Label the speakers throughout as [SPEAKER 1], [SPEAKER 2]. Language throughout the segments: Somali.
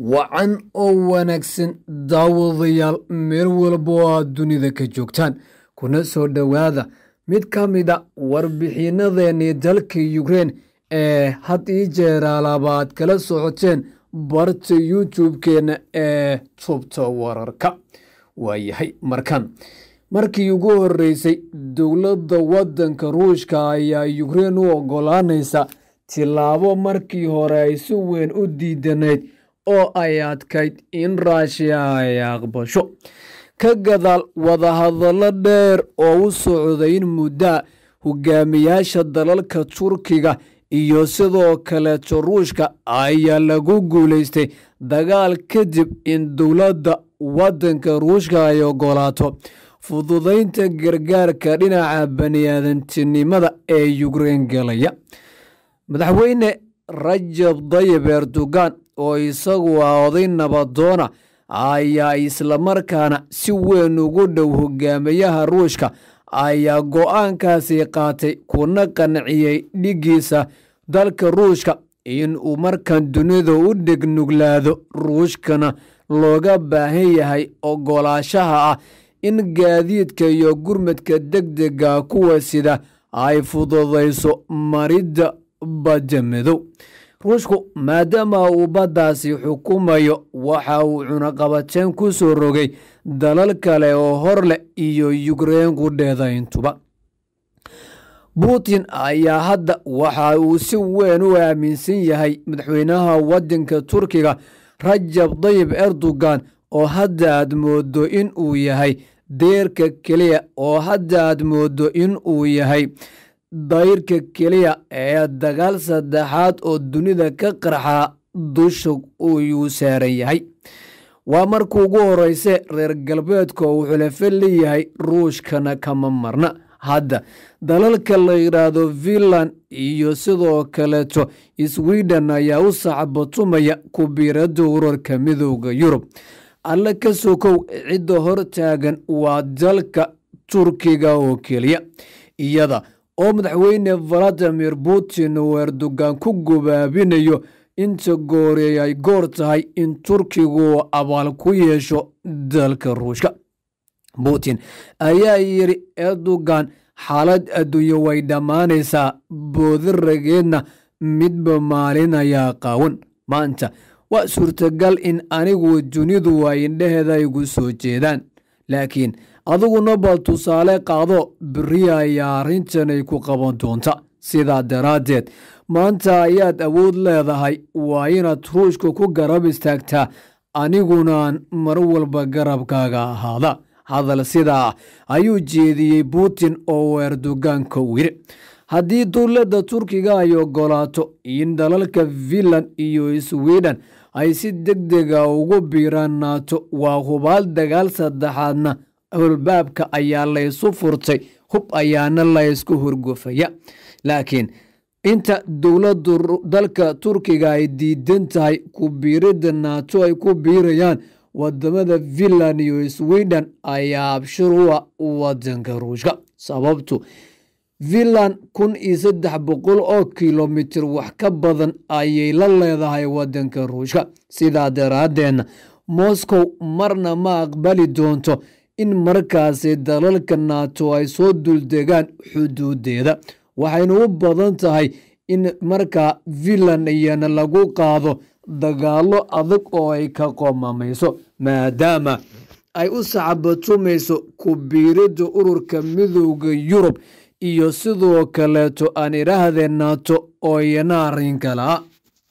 [SPEAKER 1] wacan oo wanaagsan daawadayaal meel walba oo aad dunida ka joogtaan kuna soo dhowaada mid ka mida warbixinadeenii dalka yukrein ee had ii jeeraalaaba aad kala socoteen barta youtube-keenna ee tubta wararka waayahay markan markii ugu horeysay dowladda waddanka ruushka ayaa yukrein u ogolaanaysa tilaabo markii hore ay si weyn u diidanayd oo ay adkayd in raashiya ay aqbasho ka gadaal wadahadallo dheer oo u socday in muddaa hogaamiyaasha dalalka turkiga iyo sidoo kaleeto ruushka ayaa lagu guulaystay dagaal kadib in dowladda waddanka ruushka ay ogolaato fududaynta gargaarka dhinaca baniaadantinimada ee yukrein galaya madaxweyne rajab dayib erdogan oo isagu ah oday nabadoona ayaa islamarkaana si weyn ugu dhow hogaamiyaha ruushka ayaa go-aankaasi qaatay kuna qanciyey dhigiisa dalka ruushka in uu markan dunida u dhegnuglaado ruushkana looga baahan yahay ogolaashaha ah in gaadiidka iyo gurmadka degdega kuwa sida ay fududayso maridda badda madow ruushku maadaama uu baddaasi xukumayo waxa uu cunaqabateen ku soo rogay dalal kale oo hor leh iyo yukrein qudheeda intuba putin ayaa hadda waxa uu si weyn u aaminsan yahay madaxweynaha waddanka turkiga rajab dayib erdogan oo hadda aad moodo in uu yahay deerka keliya oo hadda aad moodo in uu yahay dayrka keliya ee dagaal saddexaad oo dunida ka qarxaa dusha uyuu saaran yahay waa markuu ugu horeyse reer galbeedka uu xulafo leeyahay ruushkana kama marna hadda dalalka la yidhaahdo finland iyo sidoo kaleeto sweden ayaa u sacbatumaya kubiirada urarka midooda yurub alle ka sokow cidda hor taagan waa dalka turkiga oo keliya iyada oo madaxweyne valadimir putin uu erdogan ku gobaabinayo inta goorey ay goor tahay in turkigu abaal ku yeesho dalka ruushka putin ayaa yidhi erdogan xaalad adduunye way dhammaanaysaa boodi rageedna midba maalin ayaa qaawan maanta waa suurtagal in anigu dunidu ay indheheeda igu soo jeedaan laakiin adiguna bal tusaale qaado beri ayaa arrintanay ku qaban doonta sidaa daraaddeed maanta ayaad awood leedahay waa inaad ruushka ku garab istaagtaa anigunaan mar walba garabkaaga ahaada hadal sidaa ah ayuu jeediyey putin oo erdoganka u yidhi haddii dowladda turkiga ay ogolaato in dalalka finland iyo sweden ay si deg dega ugu biiraan naato waa hubaal dagaal saddexaadna holbaabka ayaa laysu furtay hub ayaana laysku horgufaya laakiin inta dowladda dalka turkiga ay diidan tahay ku biiridda naato ay ku biirayaan wadamada finland iyo sweden ayaa abshir u ah wadanka ruushka sababtu finland kun iyo saddex boqol oo kilomitir wax ka badan ayay la leedahay wadanka ruushka sidaa daraaddeedna moscow marna ma aqbali doonto in markaasi dalalka naato ay soo duldegaan xuduudeeda waxayna u badan tahay in markaa finland iyana lagu qaado dagaallo adag oo ay ka qomamayso maadaama ay u sacbatumayso ku biiridda ururka midooda yurub iyo sidoo kaleeto aan idhaahdee naato oo iyana arrin kale ah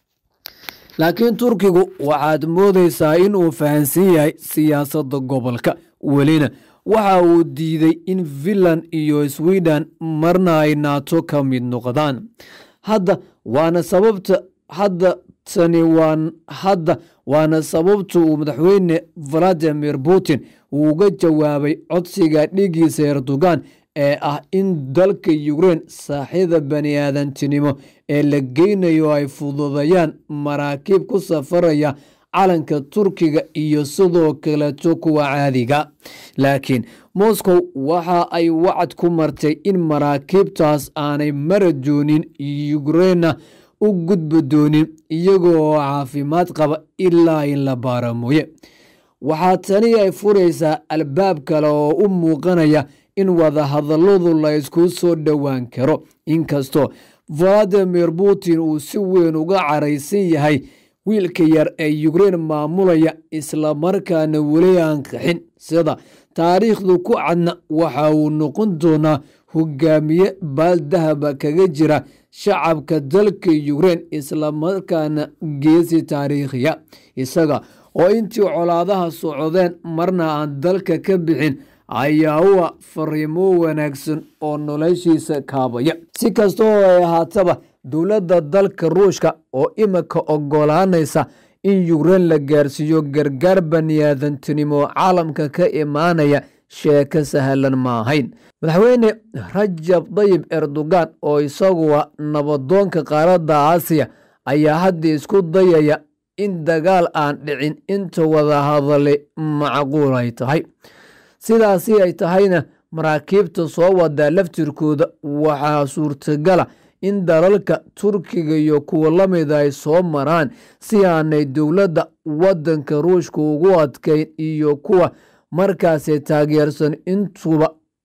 [SPEAKER 1] laakiin turkigu waxaad moodaysaa in uu fahansan yahay siyaasadda gobolka welina waxa uu diiday in finland iyo sweden marna ay naato ka mid noqdaan hadda waana sababta hadda tani waan hadda waana sababta uu madaxweyne valadimir putin uu uga jawaabay codsiga dhigiisa erdogan ee ah in dalka yukrein saaxida bani aadantinimo ee la geynayo ay fududayaan maraakiib ku safaraya calanka turkiga iyo sidoo kaleeto kuwa caadiga laakiin moscow waxa ay wacad ku martay in maraakiibtaas aanay mara doonin yukrainna u gudbi doonin iyagoo caafimaad qaba ilaa in la baara mooye waxaa tani ay furaysaa albaab kale oo u muuqanaya in wadahadalladu la ysku soo dhowaan karo inkastoo valadimir putin uu si weyn uga caraysan yahay wiilka yar ee yukrein maamulaya islamarkaana weli aan qaxin sida taariikhdu ku cadna waxa uu noqon doonaa hogaamiye baaldahaba kaga jira shacabka dalka yukrein islamarkaana geesi taariikhiya isaga oo intii colaadaha socdeen marna aan dalka ka bixin ayaa uwa fariimo wanaagsan oo noloshiisa kaabaya si kasta oo ay ahaataba dowladda dalka ruushka oo imika ogolaanaysa in yukrein la gaarsiiyo gargaar baniaadantinimo caalamka ka imaanaya sheeko sahlan ma ahayn madaxweyne rajab dayib erdogan oo isaguwa nabadoonka qaaradda aasiya ayaa hadda isku dayaya in dagaal aan dhicin inta wada hadale macquul ay tahay sidaasi ay tahayna maraakiibta soo wadaa laftirkooda waxaa suurtagala in dalalka turkiga iyo kuwa la mida ay soo maraan si aanay dowladda waddanka ruushka ugu adkayn iyo kuwa markaasi taageersan intuba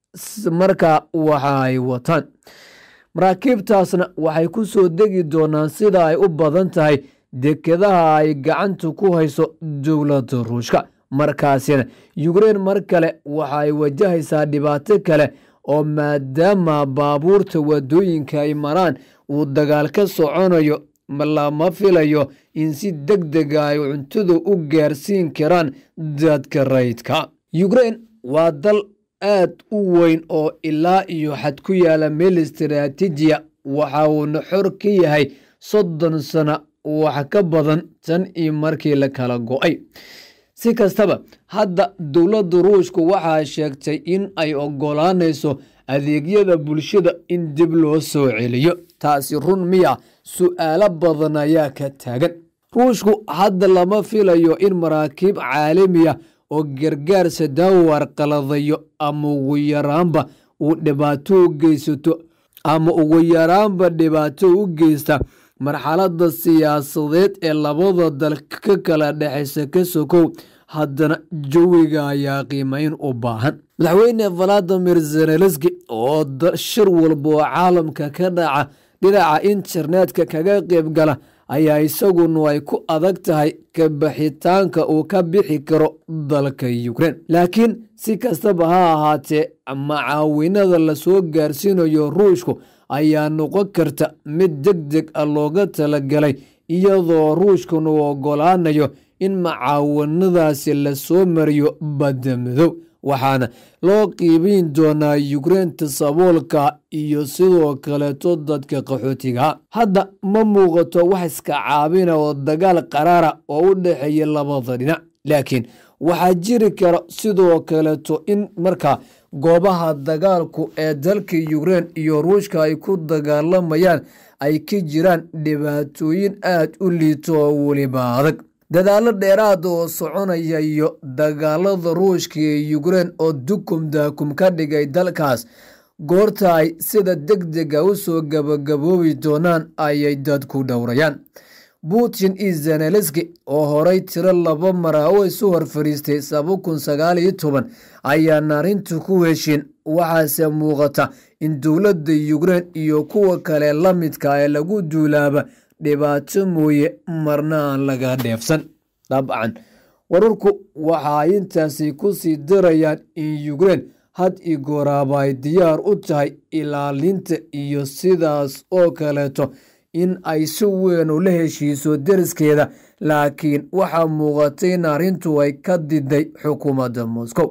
[SPEAKER 1] markaa waxa ay wataan maraakiibtaasna waxay ku soo degi doonaan sida ay u badan tahay dekedaha ay gacanta ku hayso dowladda ruushka markaasina yukrein mar kale waxa ay wajahaysaa dhibaato kale oo maadaama baabuurta wadooyinka ay maraan uu dagaal ka soconayo lama filayo in si deg dega ay cuntada u gaarsiin karaan dadka rayidka yukrein waa dal aad u weyn oo ilaa iyo xad ku yaala meel istaraatiijiya waxa uuna xor ka yahay soddon sano wax ka badan tan iyo markii la kala go-ay si kastaba hadda dowladda ruushka waxaa sheegtay in ay ogolaanayso adeegyada bulshada in dib loo soo celiyo taasi run miya su-aalo badan ayaa ka taagan ruushku hadda lama filayo in maraakiib caalamiya oo gargaar sadaawar qaladayo ama ugu yaraanba uu dhibaato u geysato ama ugu yaraanba dhibaato u geysta marxaladda siyaasadeed ee labada dal ka kala dhexaysa ka sokow haddana jawiga ayaa qiimeyn u baahan madaxweyne valadimir zenelenski oo shir walba oo caalamka ka dhaca dhinaca internetka kaga qeyb gala ayaa isaguna ay ku adag tahay ka baxitaanka uu ka bixi karo dalka yukrein laakiin si kastaba ha ahaatee macaawinada lasoo gaarsiinayo ruushku ayaa noqon karta mid deg deg a looga talagalay iyadoo ruushkan uu ogolaanayo in macaawanadaasi lasoo mariyo badda madow waxaana loo qiibiin doonaa yukreynta saboolka iyo sidoo kaleeto dadka qaxootiga hadda ma muuqato wax iska caabina oo dagaal qaraara oo u dhexeeya labada dhinac laakiin waxaa jiri kara sidoo kaleeto in markaa goobaha dagaalku ee dalka yukrein iyo ruushka ay ku dagaalamayaan ay ka jiraan dhibaatooyin aad u liito oo weliba adag dadaalo dheeraada oo soconaya iyo dagaalada ruushka ee yukrein oo dukum daakum ka dhigay dalkaas goorta ay sida deg dega u soo gabagaboobi doonaan ayay dadku dhowrayaan putin iyo zenelenski oo horay tiro laba mara oo isu hor fadhiistay saba kun sagaal iyo toban ayaana arrintu ku heshin waxaase muuqata in dowladda yukrein iyo kuwa kale la midka ee lagu duulaaba dhibaato mooye marna aan laga dheefsan dabcan wararku waxa ay intaasi ku sii darayaan in yukrein had i gooraaba ay diyaar u tahay ilaalinta iyo sidaas oo kaleeto in ay si weyn ula heshiiso deriskeeda laakiin waxaa muuqatay in arrintu ay ka diday xukuumadda moscow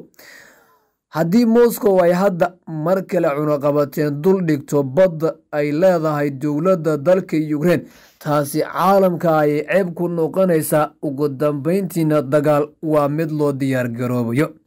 [SPEAKER 1] haddii moscow ay hadda mar kale cunaqabateen dul dhigto badda ay leedahay dowladda dalka yukrein taasi caalamka ayay ceeb ku noqonaysaa ugu dambayntiina dagaal waa mid loo diyaar garoobayo